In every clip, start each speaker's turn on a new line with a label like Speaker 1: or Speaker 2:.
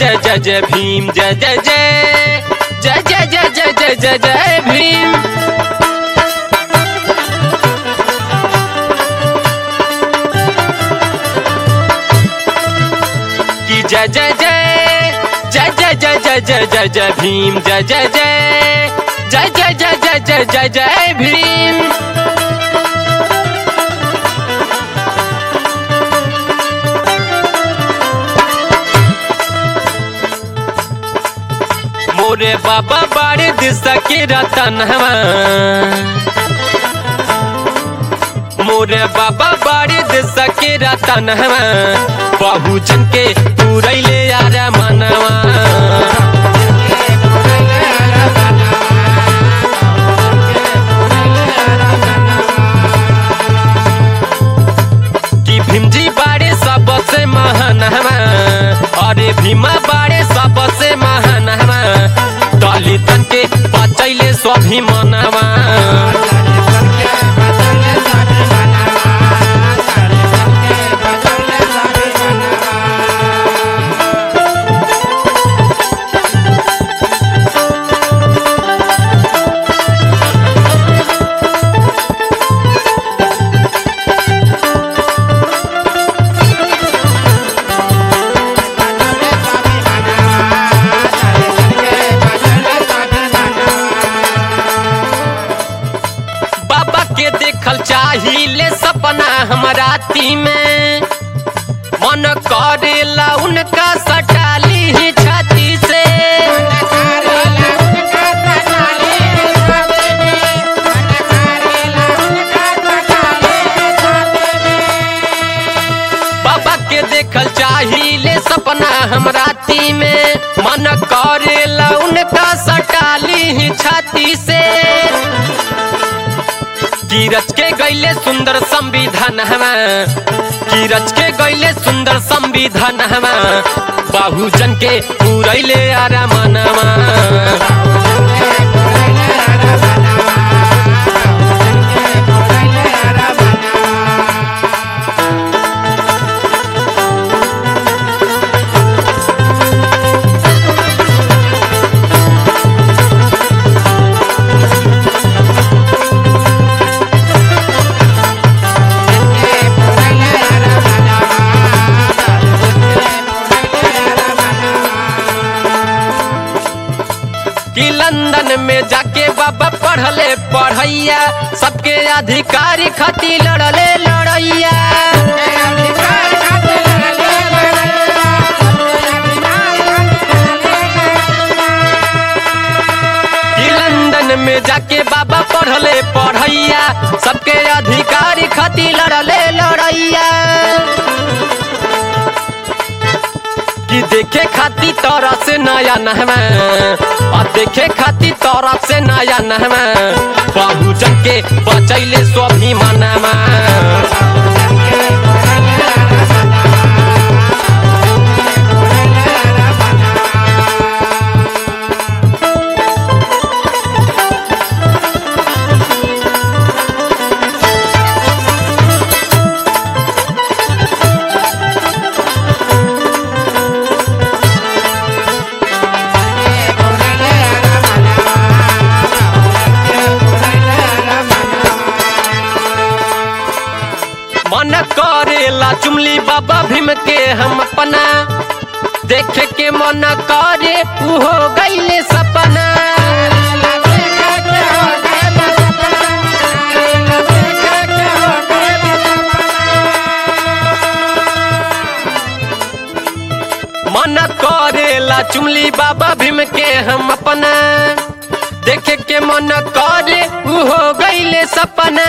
Speaker 1: जय जय जय भीम जय जय जय जय जय जय जय जय जय जय भीम की जय जय जय जय जय जय जय जय जय जय भीम जय जय जय जय जय जय जय जय जय जय भीम मोरे बाबा बाड़े दिशा के रतन मोरे बाबा बाड़े दिशा के रतन बहुजन के पूरैले यार मनवा कि भीमजी बाड़े सबसे महान अरे भीमा बाड़े सबसे महान दलितन के बचैले स्वाभिमानवा बाबा के देखल चाहिए सपना हमारा ती में मन करेला उनका सटाली ही छाती से बाबा के देखल चाहिए सपना हमरा ती में मन करेला उनका सटाली ही छाती से की रच के गैले सुंदर संविधान हमा की रच के गैले सुंदर संविधान हमा बहुजन के पूरैले आरामनमा कि लंदन में जाके बाबा पढ़ले पढ़ैया सबके अधिकारी खातिर लड़ले लड़ैया कि लंदन में जाके बाबा पढ़ले पढ़ैया सबके अधिकारी खातिर लड़ले लड़ैया कि देखे खाती तोरा से नया नहवा और देखे खाती तोरा से नया नहवा बहुजन के बचैले स्वाभिमानमा मन करेला चुमली बाबा भीम के हम अपना देखे के मन करे उ हो गईले सपना मन करेला चुमली बाबा भीम के हम अपना देखे के मन करे उ हो गईले सपना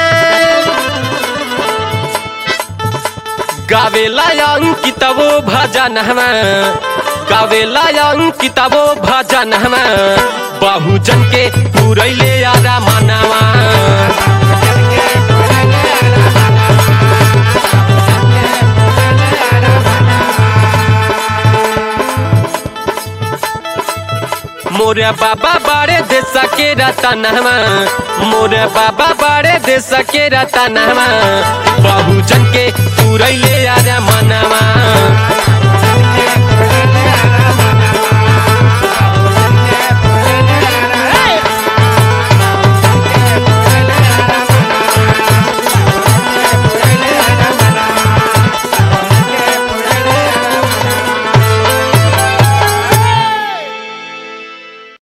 Speaker 1: गावेला अंकितवो भजन हमा गावेला अंकितवो भजन हमा बहुजन के पूरैले आरा मनावा मोरे बाबा बाड़े देश के रतनवा मोरे बाबा बाड़े देश के रतनवा बहुजन के पूरैले आरा मनवा